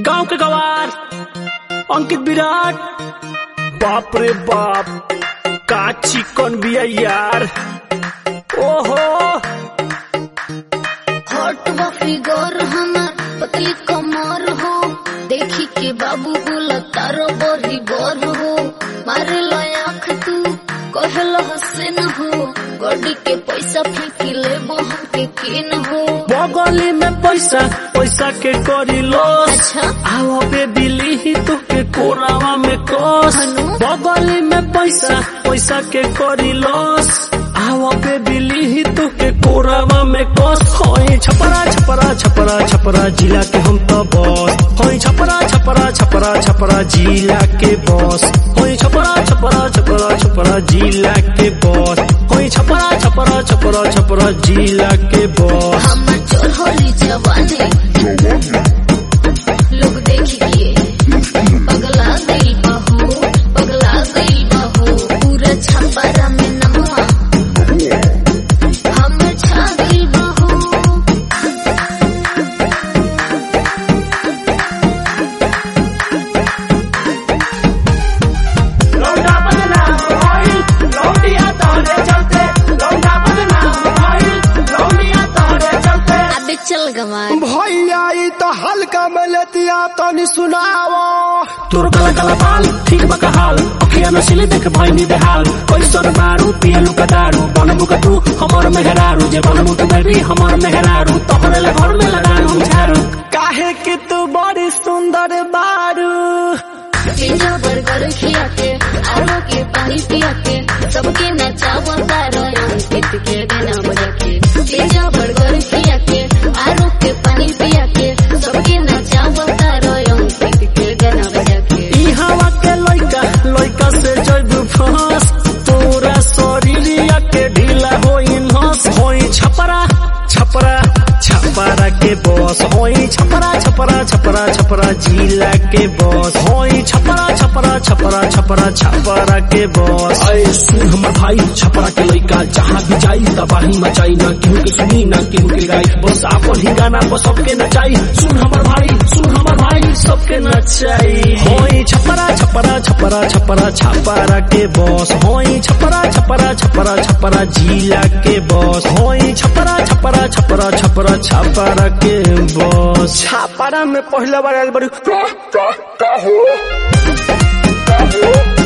गांव के गवार अंकित विराट बाप रे बाप का चिकन बिया यार ओहो हॉट व फिगर हमार पतली कमर हो देखी के बाबू बोला तारो बड़ी बर हो मारे आँख तू कहल हसन हो गड्डी के पैसा फेंकी लेबो हमके केन हो बगली में पैसा पैसा के करी लॉस अच्छा आओ बे बिली ही तो के कोरावा में कस हनु? बगली में पैसा पैसा के करी लॉस आओ बे बिली ही तो के कोरावा में कस होई छपरा छपरा छपरा छपरा जिला के हम तो बॉस होई छपरा छपरा छपरा छपरा जिला के बॉस होई छपरा छपरा छपरा छपरा जिला के बॉस होई छपरा छपरा छपरा छपरा जिला के बॉस हमार चोर होली जवानी लोग देखिए पगला गई बहू पगला गई बहू पूरा छपरा में नमवा हम छा गई बहू लौंडा बदनाम भइल, लौंडिया तोहरे चलते। लौंडा बदनाम भइल, लौंडिया तोहरे चलते। अबे चल गवार भैया ई तो हल्का में लेतिया तनी सुनावो तोर काला काला बाल ठीक बका हाल अखिया नसिले देख भइनी बेहाल कैसन मारू पियलु का दारू बनबु का तू हमर मेहरारू जे बनबु तू बेबी हमर मेहरारू तोहरे ले घर में लगाऊ झारू काहे कि तू बड़ी सुंदर बारू पिज्जा बर्गर खिया के आलू के पानी पिया के सबके नचावा तारो अंकित के गाना बजा के पिज्जा बर्गर खिया के आलू के पानी पिया के सबके नचावा तारो अंकित के गाना बजा के ई हवा के लइका लइका से जइबू फंस तोरा शरीरिया के ढीला होई नस होई छपरा छपरा छपरा के बॉस होई छपरा छपरा छपरा छपरा जिला के बॉस होई छपरा छपरा छपरा छपरा छपरा के बॉस अरे सुन हमर भाई छपरा के लइका जहाँ भी जाई तबाही मचाई ना केहू के सुनी ना केहू के गाई बस आपन ही गाना पर सबके नचाई सुन हमर भाई सुन हमर भाई सबके नचाई होई छपरा छपरा छपरा छपरा छपरा के बॉस होई छपरा छपरा छपरा छपरा जिला के बॉस होई छपरा छपरा छपरा छपरा छपरा के बॉस छापारा में पहले बार आयल बड़ी का का का हो का हो